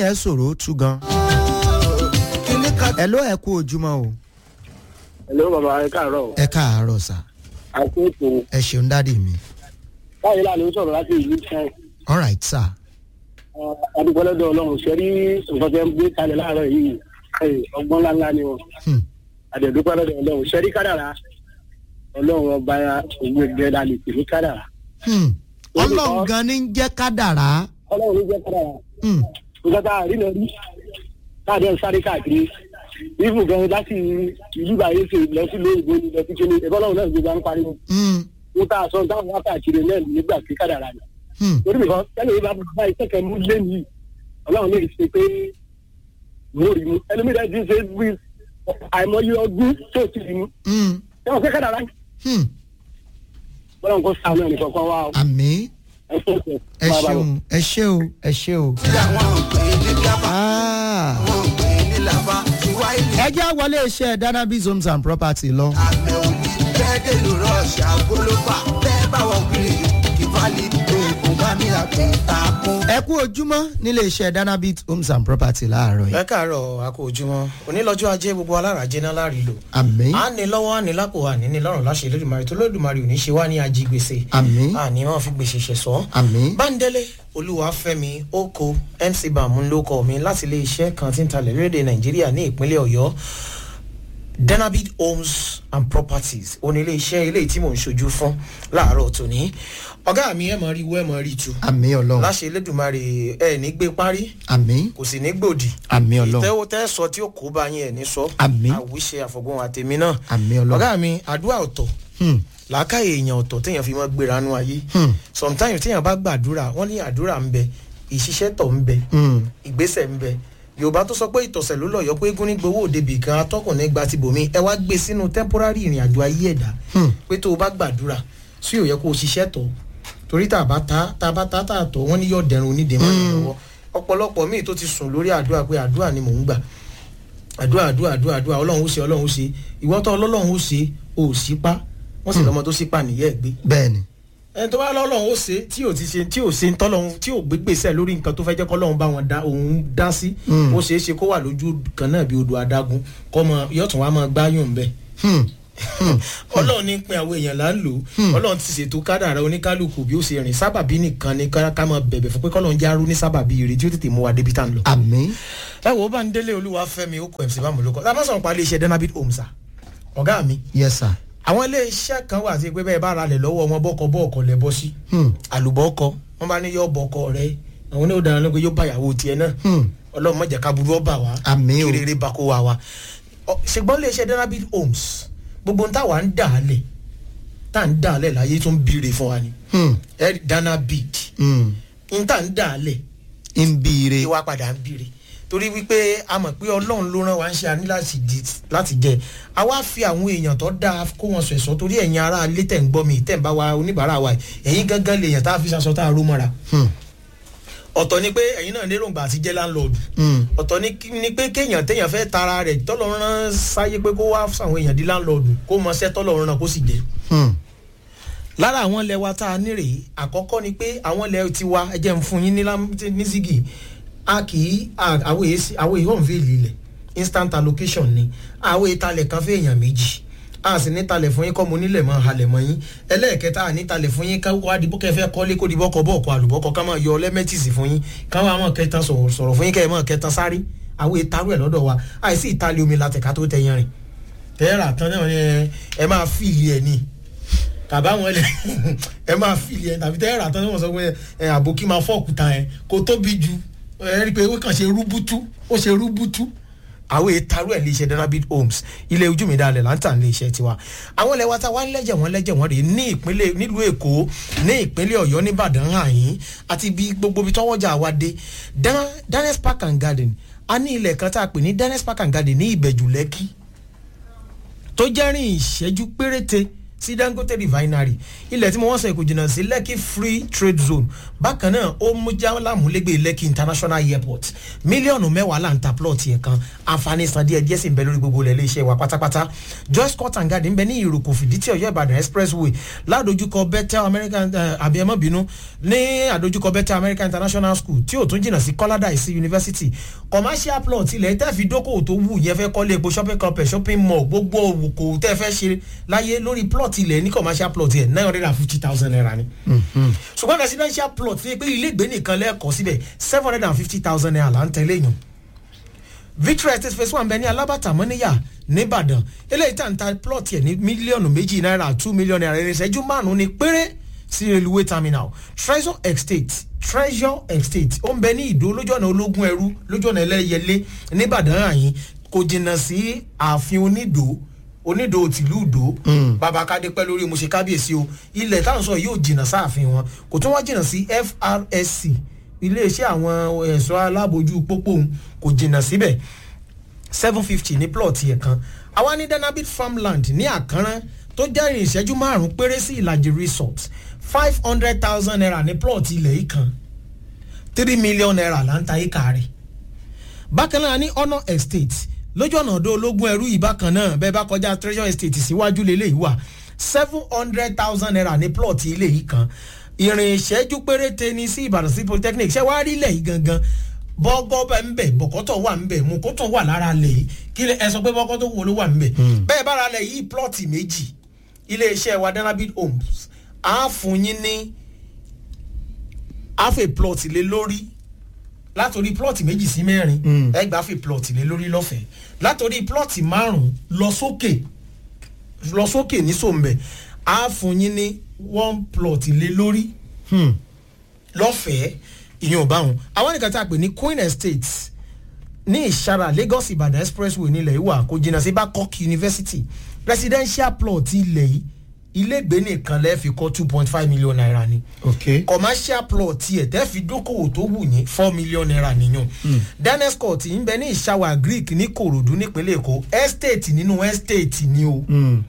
yẹn ṣòro tú gan. ẹ ló ẹ kú ojúmọ́ o Hello bàbá ẹ káàárọ̀. ẹ káàárọ̀ sà Àti ètò ẹ ṣeun dádì mi báyìí láàánú sọ̀rọ̀ láti ìlú Ṣáì. all right sà Adúgbòlódò Ọlọ́run ṣe rí nǹkan tẹ́ ń gbé kalẹ̀ láàárọ̀ yìí. Ẹ, Ọgbọ́n ńláńlá ni wọn. Hmm. Àdẹ̀dúpẹ́ lọ́dọ̀ Ọlọ́run ṣe rí kádàrá. Ọlọ́run ọba òun ẹgbẹ́ la lè pè ní kádàrá. Hmm. ọlọ́run gan ni ń jẹ́ kádàrá. Ọlọ́run ló jẹ́ kádàrá. Hmm. Nǹkan tá a rí lọ rí. Káàdé ń sáré káàkiri. Ibù gan láti ìlú báyé ṣe lọ sí lóyìnbó ni lọ sí kíni. Ẹ̀fọ́ Ọlọ́run náà gbogbo à ń pariwo. Hmm. Wọ́n tá a sọ táwọn wákàtí rẹ̀ náà nígbà tí kádàrá ni. Hmm. torí mi kan tẹ́lẹ̀ yìí bá bá iṣẹ́ kan mú lé mi ọlọ́run lè ṣe pé mo rí mu ẹni mi rẹ̀ ti ṣe bí àìmọye ọdún tó ti rí mu Hmm. ẹ wọ́n fẹ́ kádà rà Hmm. bọ́lá nǹkan sáà náà nìkan kan wá o àmì ẹ ṣe é ẹ ṣeun ẹ ṣe o ẹ ṣe o. Ah. ẹ jẹ́ wọlé iṣẹ́ danabis homes and property lọ. ẹ kú ojúmọ́ nílé iṣẹ́ danabit homes and property láàárọ̀ yìí. ẹ káàárọ̀ àkó ojúmọ́ onílọ́jọ́ ajé gbogbo alárajẹ náà láàrin lò. àmì a ní lọ́wọ́ a ní lápò a ní ní lọ́rùn láṣẹ lódùmarè tó lódùmarè ò ní ṣe wá ní ajígbèsè. àmì a ní wọn fi gbèsè ṣẹ sọ. àmì báńdélé olúwàfẹ́mi oko mc bàmú ló kọ mi láti ilé iṣẹ́ kan tí ń talẹ̀ lórílẹ̀ nàìjíríà ní ìpínlẹ̀ ọ̀yọ́ denabit homes and properties òní ilé iṣẹ́ ilé tí mò ń ṣojú fún láàárọ̀ tòní ọ̀gá mi ẹ̀ mọ̀ rí wọ́ ẹ̀ mọ̀ rí tu àmì ọlọ́run láṣẹ lódùmarè ẹ̀ ní gbé parí àmì kò sì ní gbòdì àmì ọlọ́run ìtẹ́wọ́ tẹ́ sọ tí ó kó bá yín ẹ̀ ní sọ Àmín. àwíṣe àfọ̀gbọ́n àtẹ̀mí náà àmì ọlọ́run. ọ̀gá mi àdúrà ọ̀tọ̀ Hmm. làákàyè èèyàn ọ̀tọ̀ téèyàn fi mọ́ gbéra nú ayé Hmm. sometimes téèyàn bá gbàdúrà wọ́n ní àdúrà ń bẹ ìṣiṣẹ́ tọ̀ ń bẹ Hmm. ìgbésẹ̀ ń bẹ yorùbá tó sọ pé ìtọ̀sẹ̀ ló lọ́yọ̀ pé eégún ní gbowó òde bìkan atọ́kùnrin gba ti bòmí ẹ wá gbé sínú temporary ìrìn àjò ayé ẹ̀dá Hmm. pé tó o bá gbàdúrà sí òye kó o ṣiṣẹ́ tọ̀ torí tá a bá ta tá a bá ta tá a tọ̀ wọ́n ní yọ̀ dẹrùn onídìí mọ́ ìyẹn lọ́wọ́ ọ̀pọ̀lọpọ̀ míì tó ti sùn lórí àdúrà pé àdúrà ni mò ń gbà àdúrà àdúrà àdúrà àdúrà ọlọ́run ó ṣe ọlọ́run ó ṣe ìwọ́tọ̀ ọlọ́run ó ṣe ò sípá wọ́n sì lọ́mọ tó sípà nìyẹ́ gbé bẹ́ẹ̀ni ẹni tó bá lọ́lọ́run ó ṣe tí ò ti ṣe tí ò ṣe ń tọ́lọ́run tí ò gbé gbèsè lórí nǹkan tó fẹ́ jẹ́ kọ́lọ́run bá wọn dá òun dá sí Mm. ó ṣeé ṣe kó wà lójú kan náà bí odò adágún kọ́ mọ yọ̀tún wa máa gbáyùn bẹ́ẹ̀ Hmm. ọlọ́run ní pin àwọn èèyàn là ń lò ọlọ́run ti ṣètò kádàrá oníkálukú bí ó ṣe rìn sábàbí nìkan ni ká ká máa bẹ̀bẹ̀ fún pé kọ́lọ́run járú ní sábàbí ire tí ó tètè mú wa débi tá à ń lọ. àmì ẹ wo bá ń délé olúwa fẹ́mi ó kọ mc bá mú lóko tá a bá sọ̀rọ̀ pa iléeṣẹ́ denabit homes ọ̀gá mi yes sir. àwọn iléeṣẹ́ kan wà sí pé bẹ́ẹ̀ bá ra lẹ̀ lọ́wọ́ wọn bọ́kọ bọ́ọ̀kọ lẹ̀ bọ́ sí Hmm. àlùbọ́kọ wọn bá ní yọ bọ́kọ rẹ àwọn oníwò dáná ló pé yóò bá ìyàwó tiẹ̀ náà Hmm. ọlọ́run mọ̀jà ká burú ọba wa Àmín o. kí rere bá kó wa wa Ọ, ṣùgbọ́n iléeṣẹ́ denabit homes gbogbo ń táwa ń dà á lẹ̀ tá à ń dà á lẹ̀ láyé tó ń bìrè fún wa ni Hmm. ẹ denabit Hmm. ń tà ń dà á lẹ̀ ń biire. ìwà padà ń bìrì torí wípé a mọ̀ pé ọlọ́run ló rán wa ń ṣe àní láti di láti jẹ a wá fi àwọn èèyàn tó dáa kó wọn sọ ẹ̀sọ́ torí ẹ̀yin ará ilé tẹ̀ ń gbọ́ mi tẹ̀ ń bá wa oníbàárà wa yìí, ẹ̀yin gángan lèèyàn tá a fi ṣaṣọ tá a ró mọ́ra Hmm. ọ̀tọ̀ ni pé ẹ̀yin náà lérògbà àti jẹ́ láńlọ́ọ̀dù Hmm. ọ̀tọ̀ ni kí- ni pé kéèyàn téèyàn fẹ́ tara rẹ̀ tọ́lọ́ rán sáyé pé kó wá sáwọn èèyàn di láńlọ́ọ̀dù kó mọ sẹ́ tọ́lọ́ rán kó sì jẹ́ Hmm. lára àwọn ilẹ̀ wa tá a ní rèé àkọ́kọ́ ni pé àwọn ilẹ̀ tiwa ẹ jẹ́ ń fún yín ní lám- ní zigi a kì í a- àwọn èyí sí- àwọn èyí hàn fèèlì ilẹ̀ instant allocation ni àwọn ìtalẹ̀ kan fẹ́ èèyàn méjì a sì ní talẹ̀ fún yín kọ́ mo nílẹ̀ mọ́ halẹ̀ mọ́ yín ẹlẹ́ẹ̀kẹta a ní talẹ̀ fún yín káwọ́ adìbò kẹfẹ́ kọ́lé kó di bọ́kọ̀ bọ́ọ̀kọ̀ àlùbọ́kọ̀ ká máa yọ lẹ́mẹ́tìsì fún yín káwọn àwọn kẹta sọ̀rọ̀ sọ̀rọ̀ fún yín kẹ́ ẹ̀ mọ́ kẹta sáré àwọn ìtarú ẹ̀ lọ́dọ̀ wa àìsí ìtalẹ̀ omi látẹ̀ká tó tẹ̀yìn rìn tẹ́ẹ̀rà tán náà ni ẹ- ẹ máa fìlì ẹ̀ ni kàbá wọn lẹ ẹ máa fìlì ẹ tàbí tẹ́ẹ̀rà tán ni wọ́n sọ pé ẹ àbòkí máa fọ́ọ̀kúta ẹ kó tóbi ju ẹ rí i pé ó kàn ṣe rúbútú ó ṣe rúbútú àwọn ètarú ẹ̀ lè ṣe denabit homes ilé ojú mi dalẹ̀ láǹtà ní iṣẹ́ tiwa àwọn ilẹ̀ wa ta wá ń lẹ́jẹ̀ wọ́n lẹ́jẹ̀ wọ́n rèé ní ìpínlẹ̀ nílùú èkó ní ìpínlẹ̀ ọ̀yọ́ nìbàdàn àyín àti bí gbogbo ibi tọ́wọ́jà wa dé Dan- danes park and garden a ní ilẹ̀ kan tá a pè ní danes park and garden ní ìbẹ̀jù lẹ́kì tó jẹ́ rìn ìṣẹ́jú péréte sí dangote refinery ilẹ̀ tí mo wọ́n sọ èkó jìnnà sí lekki free trade zone bákan náà ó mú jálámúlégbé lekki international airport mílíọ̀nù mẹ́wàá là ń ta plot yẹn kan àǹfààní san díẹ̀ díẹ̀ sì ń bẹ lórí gbogbo ilẹ̀ iléeṣẹ́ wa pátápátá joyce court and garden ń bẹ ní ìròkò fìdítì ọ̀yọ́ ìbàdàn expressway ládojúkọ bethel american àbí ẹmọ bínú ní àdojúkọ bethel american international school tí ò tún jìnnà sí kọ́ládàísí university commercial plot ilẹ̀ tẹ́ fi dókòwò tó wù yẹn fẹ́ kọ́lé epo shopping complex shopping mall gbogbo òwòkò tẹ́ fẹ́ ṣe láyé lórí plot ilẹ̀ ní commercial plot yẹn nine hundred and fifty thousand naira ni. ṣùgbọ́n residential plot fi pé ilé ìgbé nìkan lẹ́ẹ̀kọ́ síbẹ̀ seven hundred and fifty thousand naira là ń tẹ̀lé yàn. victory estate phase one bẹ ní alábàtà mọ́níyà nìbàdàn eléyìí tá n ta plot yẹn ní mílíọ̀nù méjì náírà two mílíọ̀nù náírà ìrìnsẹ́jú márùn-ún ni péré sí railway terminal treasure estate treasure estate ó ń bẹ ní ìdó lójú ọ̀nà ológun ẹrú lójú ọ̀nà ẹlẹ́yẹlé nìbàdàn àyín kò jìnnà sí ààfin onídòó onídòó tìlú ìdó bàbá kádé pẹ́ lórí mo ṣe kábíyèsí o ilẹ̀ táwọn sọ yóò jìnnà sáàfin wọn kò tún wá jìnnà sí frsc iléeṣẹ́ àwọn ẹ̀ṣọ́ alábòójú pópó òun kò jìnnà síbẹ̀ seven fifty ní plot yẹn kan àwa ní danabit farmland ní àkànrán tó jẹ́ ìrìn ìṣẹ́jú márùn-ún péré sí ìlàjì resort five hundred thousand naira ní plot ilẹ̀ yìí kan three million naira là ń ta ìka rẹ̀ bákan náà ní honour estate lójú ọ̀nà ọ̀dọ́ ológun ẹrú yìí bákan náà bẹ́ẹ̀ bá kọjá treasure estate síwájú lélẹ̀ yìí wà seven hundred thousand naira ní plot ilé yìí kan ìrìn ìṣẹ́jú péréte ní sí ìbàdàn sí polytechnic ṣé wàá rí ilẹ̀ yìí gangan bọ́gọ́ bẹ́ẹ̀ ń bẹ̀ bọ̀kọ́tọ̀ wà ń bẹ̀ mùkútọ̀ wà lára lẹ̀ yìí kí ẹ sọ pé bọ́kọ́tọ̀ wo ló wà ń bẹ̀ bẹ́ẹ̀ bára lẹ̀ yìí plot méjì iléeṣẹ́ wa danabit homes á fún yín ní half a plot lé lórí látòrí plot méjì sí mẹ́rin ẹgbàá fi plot lé lórí lọ́fẹ̀ẹ́ látòrí plot márùn-ún lọ sókè lọ sókè ní sòmbẹ̀ á fún yín ní one plot lé lórí lọ́fẹ̀ẹ́ ìyẹn ò bá wọn àwọn nìkan tá a pè ní queen estate ní ìṣara lagos ibadan expressway nílẹ̀ ìwà kò jìnnà sí babcock university residential plot ilẹ̀ yìí ilégbé nìkan lẹ́ẹ̀ fi kọ́ two point five million naira ni ok commercial plot tiẹ̀ tẹ́ fi dókòwò tó wù yín four million naira nìyẹn dennis court ń bẹ ní ìṣàwà greek ní korodu nípínlẹ̀ èkó estate nínú estate ni o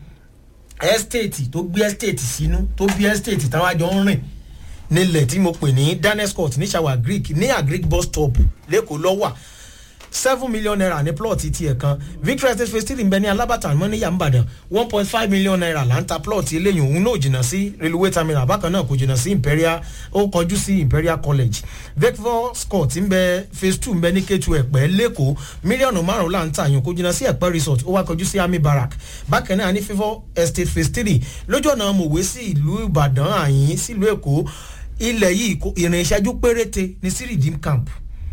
estate tó gbé estate sínú tó bí estate táwọn àjọ ń rìn nílẹ̀ tí mo pè ní dennis court ní ìṣàwà greek ní agric bus stop lẹ́kọ̀ọ́ lọ́wà seven million naira ní plot tiẹ̀ kan victory estate phase three ń bẹ ní alábàtà mọ́níyà ńbàdàn one point five million naira là ń ta plot eléyìí òun náà jìnnà sí railway terminal bákan náà kò jìnnà sí imperial ó kọjú sí imperial college vector scott ń bẹ phase two ń bẹ ní k2 ẹ̀pẹ́ lẹ́kọ̀ọ́ mílíọ̀nù márùn-ún là ń ta àyàn kò jìnnà sí ẹ̀pẹ́ resort ó wá kọjú sí army barrack bákan náà ní favour estate phase three lójú ọ̀nà mòwe sí ìlú ìbàdàn àyín sílùú èkó ilẹ̀ yìí ìrìn ìṣẹ́jú péréte ní sí redeem camp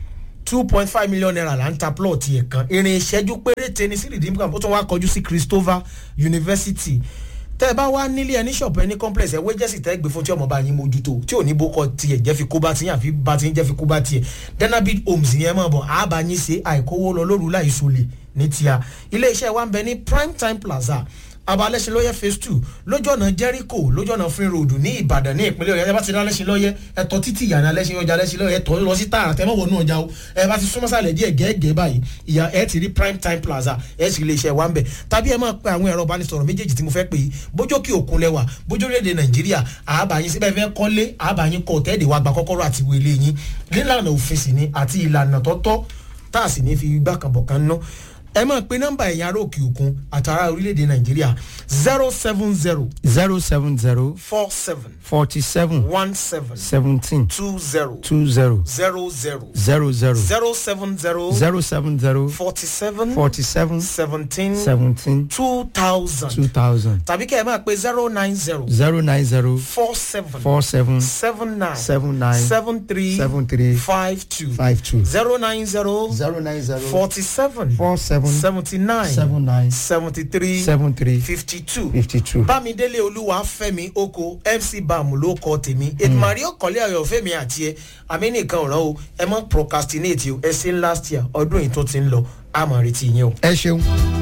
two point five million naira là ń ta plot yẹn kan ìrìn ìṣẹ́jú péréte ní sí redeem camp ó tún wá kọjú sí christopher university tẹ́ ẹ bá wá nílé ẹni ṣọ̀pù ẹni complex ẹ wéjẹ́sì tẹ́ gbé fún tí ọmọ bá yín mójútó tí ò ní bó kọ tiẹ̀ jẹ́ fi kó bá tiẹ̀ àfi bá tiẹ̀ jẹ́ fi kó bá tiẹ̀ denabit homes yẹn mọ̀ bọ̀ àbá yín ṣe àìkówó lọ lóru láì sọlẹ̀ ní tíya ilé iṣẹ́ wa ń bẹ ní prime time plaza abalẹ́sìn lọ́yẹ́ phase two lójú ọ̀nà jericho lójú ọ̀nà free road ní ìbàdàn ní ìpínlẹ̀ ọ̀yọ́ ẹ bá ti ní alẹ́sìn lọ́yẹ́ ẹ̀tọ́ títì ìyànà alẹ́sìn ọjà alẹ́sìn lọ́yẹ́ ẹ̀tọ́ lọ sí tààrà tẹ́ mọ̀ wọnú ọjà o ẹ bá ti súnmọ́ sàlẹ̀ díẹ̀ gẹ́gẹ́ báyìí ìyá ẹ ti rí prime time plaza ẹ sì lè ṣe wa ń bẹ̀ tàbí ẹ máa pe àwọn ẹ̀rọ ìbánisọ̀rọ̀ méjèèjì tí mo fẹ́ pè é bójókè òkun lẹ́wà bójú orílẹ̀-èdè nàìjíríà àbáyín síbẹ̀ fẹ́ kọ́lé àbáyín kọ́ tẹ́ẹ̀dẹ̀ wa gba kọ́kọ́rọ́ àti wọlé yín nílànà òfin sì ni àti ìlànà tọ́tọ́ tá a sì ní fi gbà kan bọ̀ kan ná ẹ máa pe nọ́mbà ẹ̀yìn ará òkè òkun àtàrà orílẹ̀-èdè nàìjíríà zero seven zero zero seven zero four seven forty seven one seven seventeen two zero two zero zero zero zero zero zero seven zero zero seven zero forty seven forty seven seventeen seventeen two thousand two thousand tàbí kẹ́ ẹ máa pe zero nine zero zero nine zero four seven four seven seven nine seven nine seven three seven three five two five two zero nine zero zero nine zero forty seven four seven seventy nine seven nine seventy three seven three fifty two fifty two. bámidélé olúwa fẹmi oko mc bam ló kọ tèmi ètùmàrí ọkọlẹ ọyọ fẹmi àti ẹ àmì nìkan ọ̀ràn o ẹ mọ procrastinate o ẹ ṣe ń last year ọdún yìí tó ti ń lọ àmọ̀ retí yín o. ẹ ṣeun.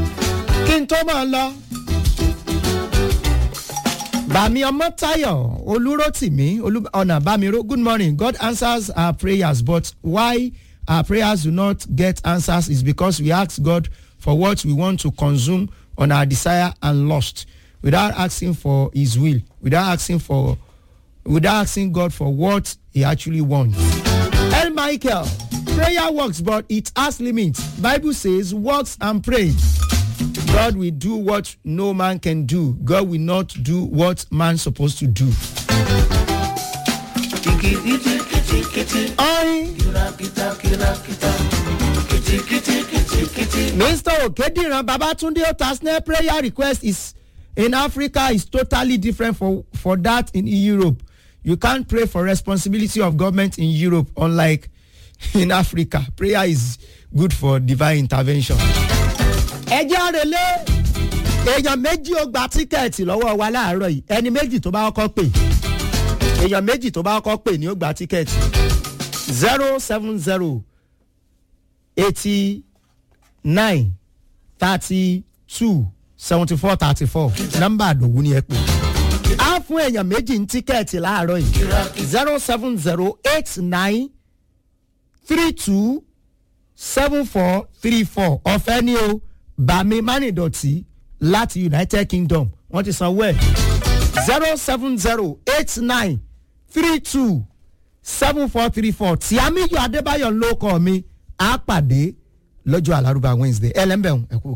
kí n tó máa lọ bàmí ọmọ tayo olúrótìmí olú- ọ̀nà bàmíró good morning god answers our prayers but why our prayers do not get answers is because we ask god for what we want to consume on our desire and lust without asking for his will without asking for without asking God for what he actually wants. El Michael, prayer works, but it has limits. Bible says, works and pray. God will do what no man can do. God will not do what man supposed to do. Orin. Mr. Okediran Babatunde Otasne prayer request is in Africa is totally different for, for that in Europe. You can't pray for responsibility of government in Europe unlike in Africa. Prayer is good for divine intervention. Ẹ jẹ́ àrèlé èèyàn méjì ó gba tíkẹ́ẹ̀tì lọ́wọ́ wa láàárọ̀ yìí ẹni méjì tó bá kọ́kọ́ pè èèyàn méjì tó bá kọ́kọ́ pè ní ó gba tíkẹ́ẹ̀tì zero seven zero eighty nine thirty two seventy four thirty four nọ́mbà àdòwú ni ẹ pè á fún èèyàn méjì ní tíkẹ́ẹ̀tì láàárọ̀ yìí zero seven zero eight nine three two seven four three four ọ̀fẹ́ ni o bàmí mánìdọ̀tì láti united kingdom wọ́n ti sanwó ẹ̀ zero seven zero eight nine three two seven four three four tí amíyọ adébáyọ̀ ló kọ́ mi á pàdé lọ́jọ́ àlárúbá wednesday ẹ lẹ́ńbẹ̀ẹ́ ẹ̀kú.